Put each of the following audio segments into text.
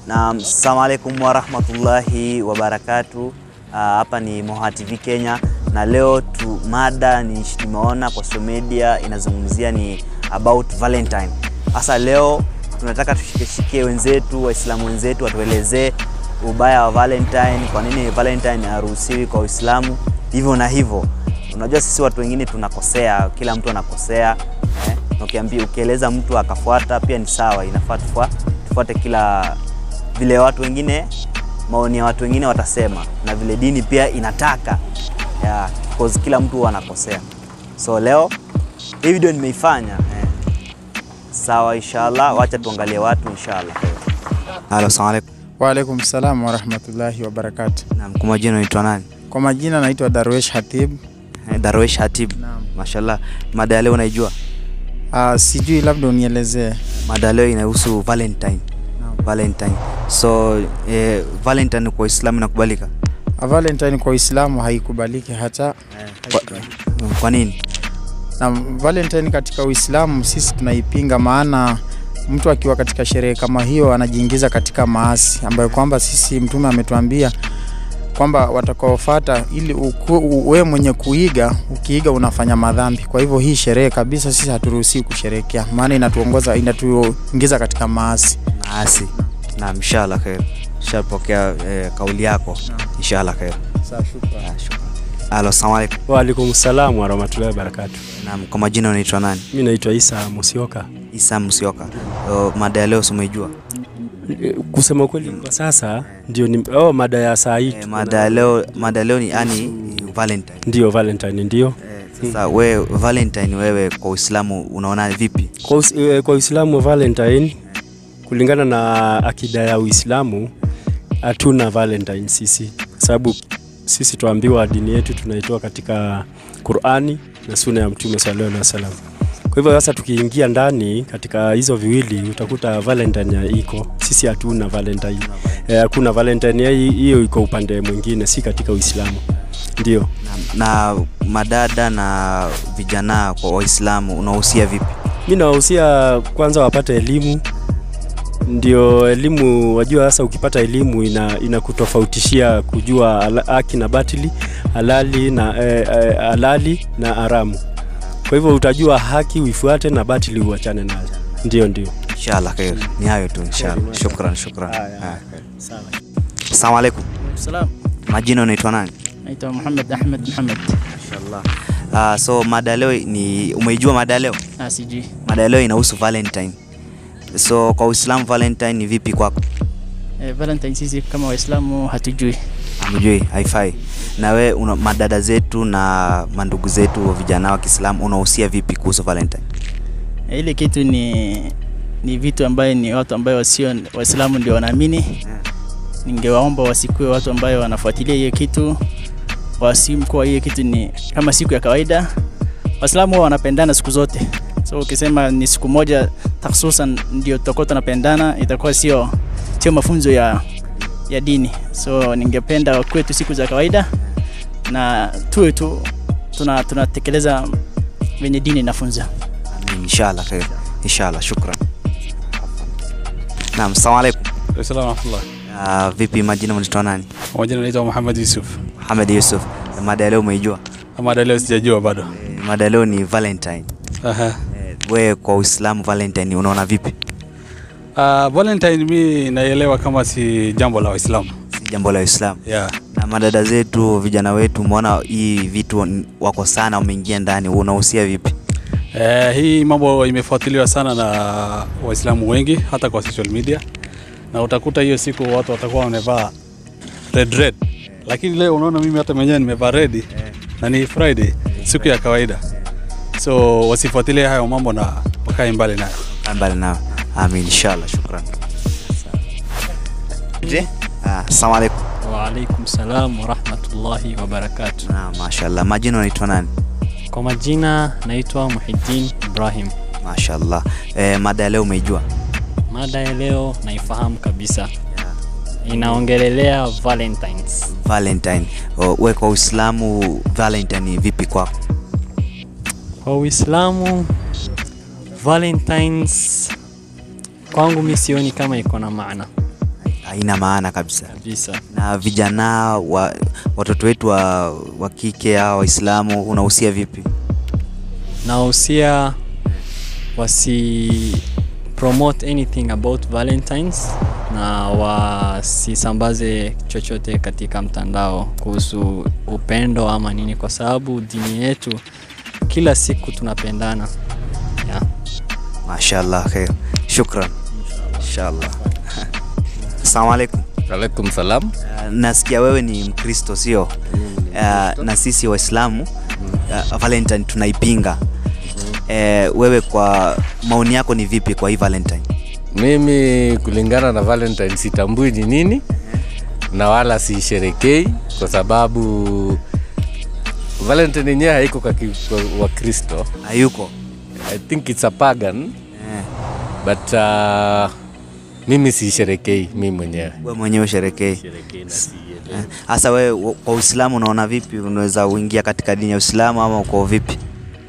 Naam, assalamu alaikum warahmatullahi wabarakatu. Hapa ni Moha TV Kenya na leo tu mada ni tumeona kwa social media inazungumzia ni about Valentine. Sasa leo tunataka tushikeshikie wenzetu Waislamu wenzetu watuelezee ubaya wa Valentine, kwa nini Valentine haruhusiwi kwa Uislamu hivyo na hivyo. Unajua sisi watu wengine tunakosea, kila mtu anakosea eh? Na ukiambia ukieleza mtu akafuata pia ni sawa, inafaa tufua, tufuate kila vile watu wengine maoni ya watu wengine watasema na vile dini pia inataka yeah, because kila mtu huwa anakosea. So leo hii video nimeifanya eh. Sawa, inshallah, wacha tuangalie watu inshallah. Halo, assalamu alaikum. Waalaikum salam warahmatullahi wabarakatu. Naam, kwa majina unaitwa nani? Kwa majina naitwa Darwesh Hatib. Eh, Darwesh Hatib. Naam. Mashallah. Mada ya leo unaijua? Uh, sijui labda unielezee. Mada ya leo inahusu Valentine. Valentine. So eh, Valentine kwa Uislamu inakubalika? Uh, Valentine kwa Uislamu haikubaliki hata Kwa, kwa nini? na Valentine katika Uislamu sisi tunaipinga, maana mtu akiwa katika sherehe kama hiyo anajiingiza katika maasi ambayo kwamba sisi Mtume ametuambia kwamba watakaofuata, ili wewe mwenye kuiga, ukiiga unafanya madhambi. Kwa hivyo hii sherehe kabisa sisi haturuhusiwi kusherekea, maana inatuongoza inatuingiza katika maasi. Maasi. Naam, inshallah khair. Shapokea eh, kauli yako. Inshallah khair. Sawa, shukrani. Ah, shukran. Halo, assalamu alaikum. Waalaikum salam warahmatullahi wabarakatu. Naam, kwa majina unaitwa nani? Mi naitwa Isa Musioka. Isa Musioka. Oh, mada ya leo si umeijua? E, Kusema ukweli kwa sasa ndio ni, oh, mada ya saa hii Eh, mada ya leo mada ya leo ni yani Valentine. ndio Valentine ndio. Eh, sasa we Valentine wewe kwa Uislamu unaona vipi? Kwa, us, e, kwa Uislamu Valentine kulingana na akida ya Uislamu hatuna Valentine sisi, kwa sababu sisi tuambiwa dini yetu tunaitoa katika Qur'ani na sunna ya Mtume sallallahu alaihi wasallam. Kwa hivyo sasa tukiingia ndani katika hizo viwili utakuta Valentine ya iko, sisi hatuna Valentine. Eh, Hakuna Valentine ya hii- hiyo iko upande mwingine, si katika Uislamu. Ndio. Na, na madada na vijana kwa Waislamu unahusia vipi? Mi nawahusia kwanza wapate elimu, ndio elimu. Wajua sasa, ukipata elimu ina inakutofautishia kujua ala- haki na batili, halali na eh, eh, halali na haramu. Kwa hivyo utajua haki uifuate na batili uachane nayo. Ndio, ndio. Inshallah khair. Ni hayo tu inshallah. Shukran, shukran. Ah, khair. Assalamu alaikum. Salam, Majina unaitwa nani? naitwa Muhammad Ahmed Muhammad. Inshallah. Uh, so mada ya leo ni umeijua mada ya leo? Ah, sijui. Mada ya leo inahusu Valentine. So kwa Uislamu Valentine ni vipi kwako? Eh, Valentine sisi kama Waislamu hatujui. Hamjui, haifai. Na we una, madada zetu na mandugu zetu wa vijana wa Kiislamu unahusia vipi kuhusu Valentine? Eh, ile kitu ni ni vitu ambayo ni watu ambayo wasio Waislamu ndio wanaamini. Ningewaomba wasikue watu ambayo wanafuatilia hiyo kitu, wasimkuwa hiyo kitu ni kama siku ya kawaida. Waislamu huwa wanapendana siku zote, so ukisema ni siku moja takhususan ndio tutakuwa tunapendana, itakuwa sio sio mafunzo ya ya dini. So ningependa kwetu siku za kawaida na tuwe tu tuna tunatekeleza venye dini inafunza. Amin, inshallah khair. Inshallah, shukran. Naam, assalamu alaikum. Assalamu warahmatullah. Uh, vipi majina unaitwa nani? Kwa majina naitwa Muhammad Yusuf. Muhammad Yusuf. Mada ya leo umeijua? Mada leo sijajua bado. Eh, Mada ya leo ni Valentine. Aha. Eh, we kwa Uislamu Valentine unaona vipi? Uh, Valentine mi naielewa kama si jambo la Waislamu. Si jambo la Uislamu. Yeah. Na madada zetu vijana wetu umeona hii vitu n- wako sana wameingia ndani, unahusia vipi? Eh, hii mambo imefuatiliwa sana na Waislamu wengi hata kwa social media. Na utakuta hiyo siku watu watakuwa wamevaa red red. Lakini leo unaona mimi hata mwenyewe nimevaa red na ni Friday, siku ya kawaida. So wasifuatilie hayo mambo na wakae mbali nayo. Kaa mbali nao. Amin, inshallah, shukran. Je? Ah, Assalamu alaikum. Waalaikum salam warahmatullahi wabarakatu. Na mashallah. Majina unaitwa nani? Kwa majina naitwa Muhiddin Ibrahim. Mashallah. Eh, mada ya leo umeijua? Mada ya leo naifahamu kabisa, inaongelelea Valentines. Valentine. Oh, we kwa Uislamu Valentine ni vipi kwako? Kwa Uislamu Valentines kwangu mi sioni kama iko na maana. haina maana kabisa. kabisa. Na vijana wa, watoto wetu wa, wa kike au Waislamu unahusia vipi? Nahusia wasi promote anything about Valentines na wasisambaze chochote katika mtandao kuhusu upendo ama nini, kwa sababu dini yetu kila siku tunapendana yeah. Mashallah, khair. Shukran. Inshallah. Assalamu alaikum. Alaikum salam. Uh, nasikia wewe ni Mkristo sio? Uh, na sisi Waislamu uh, Valentine tunaipinga. Uh, wewe kwa maoni yako ni vipi kwa hii Valentine? Mimi kulingana na Valentine sitambui ni nini na wala siisherekei kwa sababu Valentine yenyewe haiko kwa ki- kwa Wakristo. Hayuko. I think it's a pagan Eh, but uh, mimi siisherekei mimi mwenyewe. wewe mwenyewe usherekei. Eh, Hasa wewe wa- kwa Uislamu unaona vipi? Unaweza uingia katika dini ya Uislamu ama uko vipi?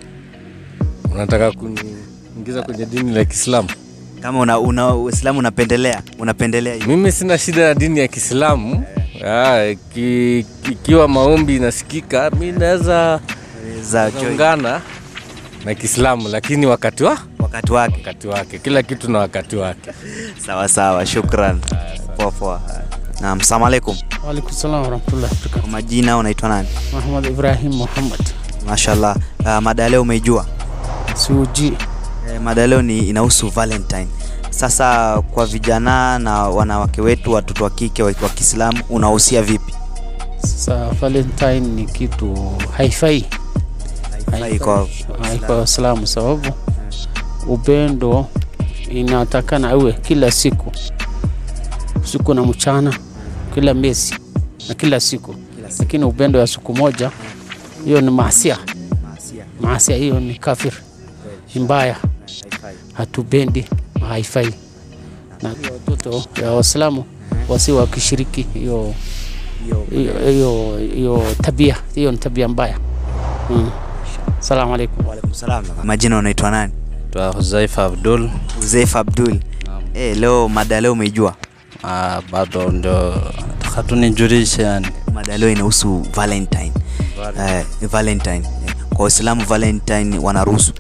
Unataka kuniingiza kwenye dini la Kiislamu? Kama una, una Uislamu unapendelea, unapendelea hiyo. Mimi sina shida na dini ya Kiislamu. Ah, ki- ikiwa maombi inasikika, mi naweza za joy ungana na Kiislamu, lakini wakati wa wakati wake. wakati wake, kila kitu na wakati wake. Sawa sawa, shukran. Poa poa. Naam, salamu alaikum. Waalaikum salam warahmatullahi wabarakatuh. Kwa majina unaitwa nani? Muhammad Ibrahim Muhammad Mashallah. Uh, mada ya leo umeijua? Suji. Eh, mada ya leo ni inahusu Valentine. Sasa kwa vijana na wanawake wetu, watoto wa kike wa wa Kiislamu, unahusia vipi? Sasa Valentine ni kitu haifai Haifai kwa haifai Waislamu, sababu upendo inatakana awe kila siku, usiku na mchana, kila miezi na kila siku, lakini upendo ya siku moja, hiyo ni maasia. Maasia hiyo ni kafir, ni mbaya, hatupendi, haifai. Na watoto ya Waislamu wasi wakishiriki hiyo hiyo hiyo hiyo tabia, hiyo ni tabia mbaya. Mm. Salamu alaikum. Waalaikum salam. Majina unaitwa nani? Twa Huzaifa Abdul. Uzeif Abdul. Eh, leo mada ya leo umeijua? Ah, bado ndo hatunijulishe yani. Mada ya leo inahusu Valentine. Eh, Valentine. Eh, Kwa Waislamu Valentine wanaruhusu.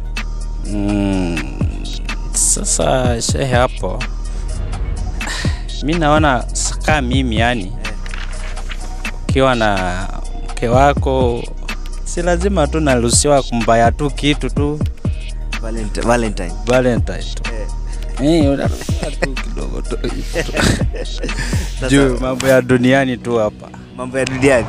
Mm, sasa shehe hapo mi naona kaa mimi yani ukiwa na mke wako si lazima tu naruhusiwa kumbaya tu kitu tu Valentine. Valentine. Valentine tu. Eh, unaruhusiwa tu kidogo tu. Juu mambo ya duniani tu hapa. mambo ya duniani.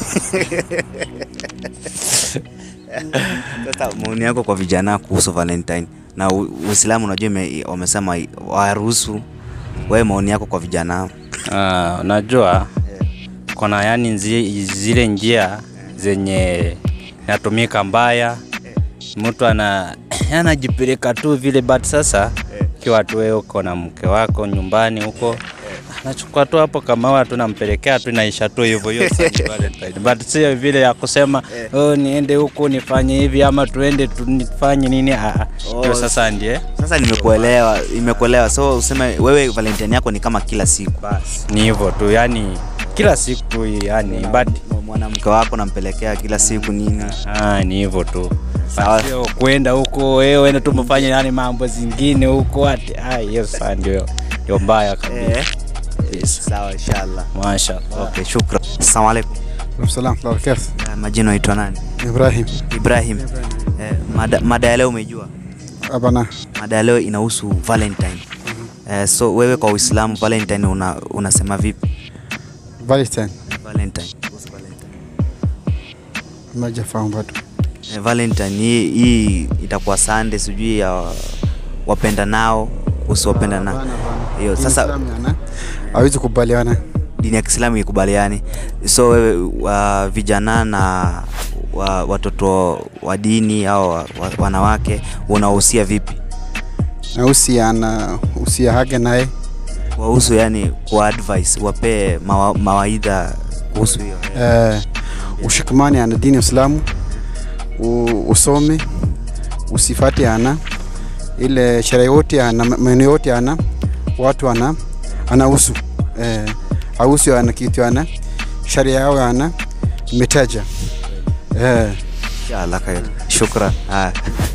Sasa maoni yako kwa vijana kuhusu Valentine na U- Uislamu, unajua ime- wamesema waruhusu. Wewe maoni yako kwa vijana? Ah, unajua kuna yani nzi, zile njia zenye inatumika mbaya, mtu ana anajipeleka tu vile, but sasa ikiwa tu wewe uko na mke wako nyumbani huko anachukua tu hapo kama watu nampelekea tu inaisha tu hivyo hiyo sasa ni Valentine. but sio vile ya kusema oh, niende huku nifanye hivi ama tuende tunifanye nini ah, ah. hiyo Oh, sasa ndiye Sasa nimekuelewa, nimekuelewa. So useme wewe Valentine yako ni kama kila siku, ni hivyo tu yani kila siku yani but mwanamke wako nampelekea kila siku nini? Ah, ni hivyo tu. Sawa. Sio kwenda huko wewe enda tu mfanye nani mambo zingine huko ati ah, hiyo sasa ndio ndio mbaya kabisa. Eh, Yes. sawa inshallah. Mashaallah. Okay, shukran. Assalamu alaikum. Salam, barakatuh. Eh, Majina unaitwa nani? Ibrahim. Ibrahim. Eh, mada, mada ya leo umeijua? Abana. Mada ya leo inahusu Valentine. Eh, so wewe kwa Uislamu Valentine una, unasema vipi? Valentine. Valentine. kuhusu Valentine. Majafahamu bado. Eh, Valentine hii, hii itakuwa Sunday sijui ya wapenda nao kuhusu wapenda nao. Hiyo sasa hawezi kubaliana. dini ya Kiislamu ikubaliani. So wewe wa vijana na wa, watoto wa dini au wa, wa, wanawake unawahusia vipi? Na usiana usia hage naye Wahusu yani kwa advice, wapee mawa, mawaidha kuhusu hiyo. eh, ushikamani ana dini ya Uislamu u- usome usifati ana ile sherehe yote ana maneno yote ana watu ana anahusu eh, hausi ana kitu ana sharia yao ana imetaja eh. Inshallah khair. Shukran. Haya.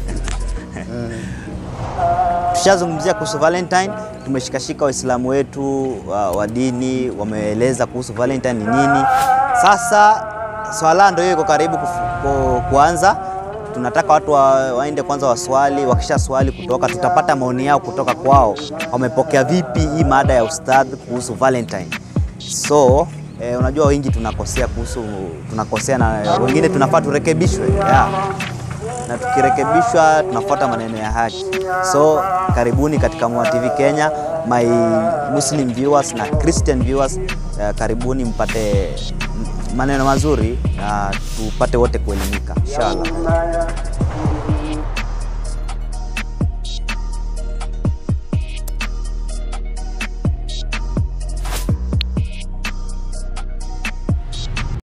Tushazungumzia kuhusu Valentine, tumeshikashika Waislamu wetu wa, wa dini wameeleza kuhusu Valentine ni nini. Sasa swala ndio hiyo iko karibu kufu- ku, kuanza. Tunataka watu wa, waende kwanza waswali, wakisha swali kutoka, tutapata maoni yao kutoka kwao, wamepokea vipi hii mada ya ustadh kuhusu Valentine. So eh, unajua wengi tunakosea kuhusu tunakosea na wengine tunafaa turekebishwe yeah na tukirekebishwa tunafuata maneno ya haki. So karibuni katika Moa TV Kenya, my Muslim viewers na Christian viewers, uh, karibuni mpate maneno mazuri na tupate wote kuelimika inshallah.